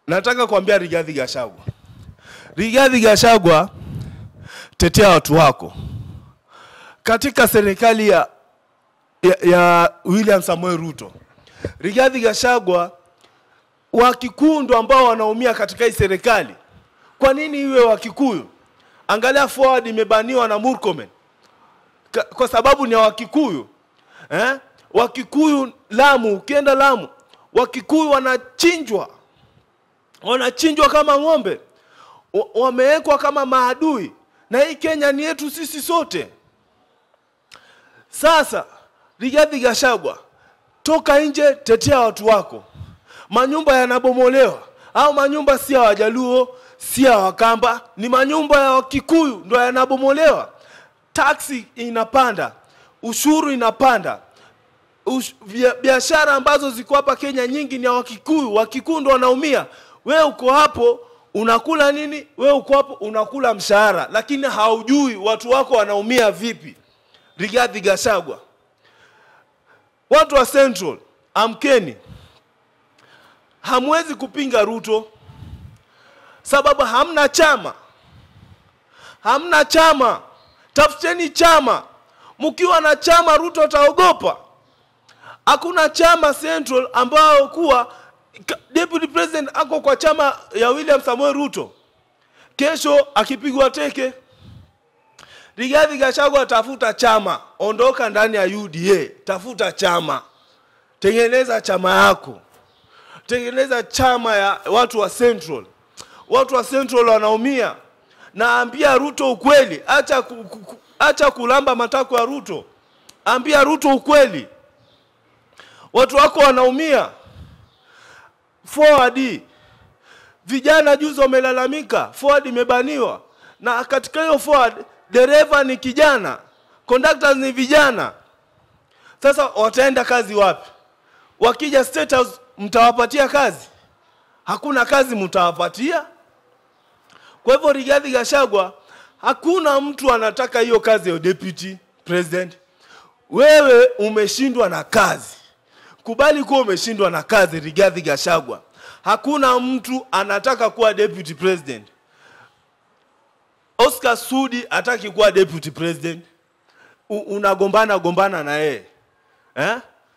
nataka kuambia Rigathi Gachagua, Rigathi Gachagua, tetea watu wako katika serikali ya, ya, ya William Samoei Ruto. Rigathi Gachagua, Wakikuyu ndo ambao wanaumia katika hii serikali. Kwa nini iwe Wakikuyu? Angalia forward imebaniwa na Murkomen Ka- kwa sababu ni ya Wakikuyu eh? Wakikuyu Lamu, ukienda Lamu, Wakikuyu wanachinjwa, wanachinjwa kama ng'ombe, Wa- wamewekwa kama maadui, na hii Kenya ni yetu sisi sote. Sasa Rigathi Gachagua, toka nje, tetea watu wako. Manyumba yanabomolewa, au manyumba si ya Wajaluo, si ya Wakamba, ni manyumba ya Wakikuyu ndo yanabomolewa. Taksi inapanda, ushuru inapanda, Ush- bia- biashara ambazo ziko hapa Kenya nyingi ni ya Wakikuyu. Wakikuyu ndo wanaumia. We uko hapo unakula nini? We uko hapo unakula mshahara, lakini haujui watu wako wanaumia vipi. Rigathi Gachagua, watu wa Central, amkeni, hamwezi kupinga Ruto sababu hamna chama, hamna chama. Tafuteni chama. Mkiwa na chama, Ruto ataogopa. Hakuna chama Central ambao kuwa ka- deputy president ako kwa chama ya William Samoei Ruto, kesho akipigwa teke. Rigathi Gachagua, tafuta chama, ondoka ndani ya UDA, tafuta chama, tengeneza chama yako, tengeneza chama ya watu wa Central. Watu wa Central wanaumia. Naambia Ruto ukweli, acha, ku, ku, ku- acha kulamba matako ya Ruto, ambia Ruto ukweli watu wako wanaumia. Forward vijana juzi wamelalamika, forward imebaniwa, na katika hiyo forward dereva ni kijana, conductors ni vijana. Sasa wataenda kazi wapi? Wakija State House mtawapatia kazi? Hakuna kazi mtawapatia. Kwa hivyo Rigathi Gachagua, hakuna mtu anataka hiyo kazi ya deputy president. Wewe umeshindwa na kazi. Kubali kuwa umeshindwa na kazi, Rigathi Gachagua. Hakuna mtu anataka kuwa deputy president. Oscar Sudi hataki kuwa deputy president. U- Unagombana gombana na yeye eh?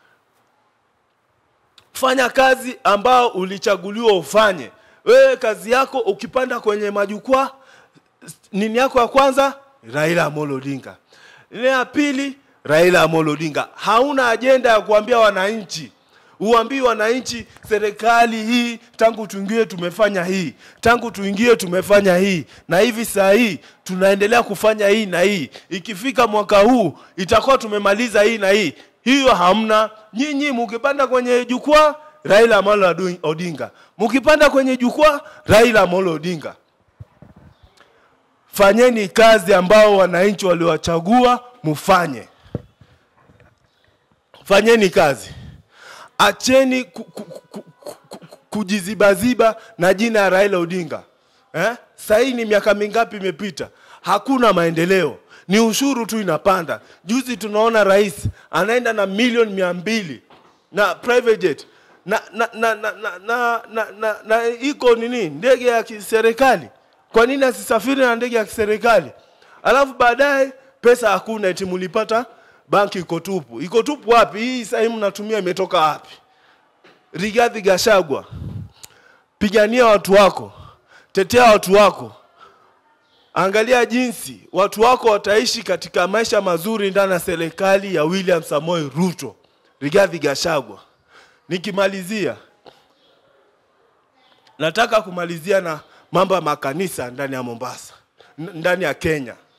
Fanya kazi ambao ulichaguliwa ufanye. Wewe kazi yako ukipanda kwenye majukwaa, nini yako ya kwanza? Raila Amolo Odinga. Ile ya pili, Raila Amolo Odinga. Hauna ajenda ya kuambia wananchi uambii wananchi, serikali hii tangu tuingie tumefanya hii, tangu tuingie tumefanya hii, na hivi saa hii tunaendelea kufanya hii na hii. Ikifika mwaka huu itakuwa tumemaliza hii na hii. Hiyo hamna. Nyinyi mukipanda kwenye jukwaa, Raila Amolo Adu- Odinga, mukipanda kwenye jukwaa, Raila Amolo Odinga. Fanyeni kazi ambao wananchi waliwachagua mufanye. Fanyeni kazi, acheni ku, ku, ku, ku, ku, ku, kujizibaziba na jina ya Raila Odinga eh? Sasa hii ni miaka mingapi imepita? Hakuna maendeleo, ni ushuru tu inapanda. Juzi tunaona rais anaenda na milioni mia mbili na private jet na na na na, na, na, na, na, na iko nini ndege ya kiserikali. Kwa nini asisafiri na ndege ya kiserikali? Alafu baadaye pesa hakuna, eti mulipata banki iko tupu. Iko tupu wapi? Hii sasa hii mnatumia imetoka wapi? Rigathi Gachagua, pigania watu wako, tetea watu wako, angalia jinsi watu wako wataishi katika maisha mazuri ndani ya serikali ya William Samoei Ruto. Rigathi Gachagua, nikimalizia, nataka kumalizia na mambo ya makanisa ndani ya Mombasa, n- ndani ya Kenya.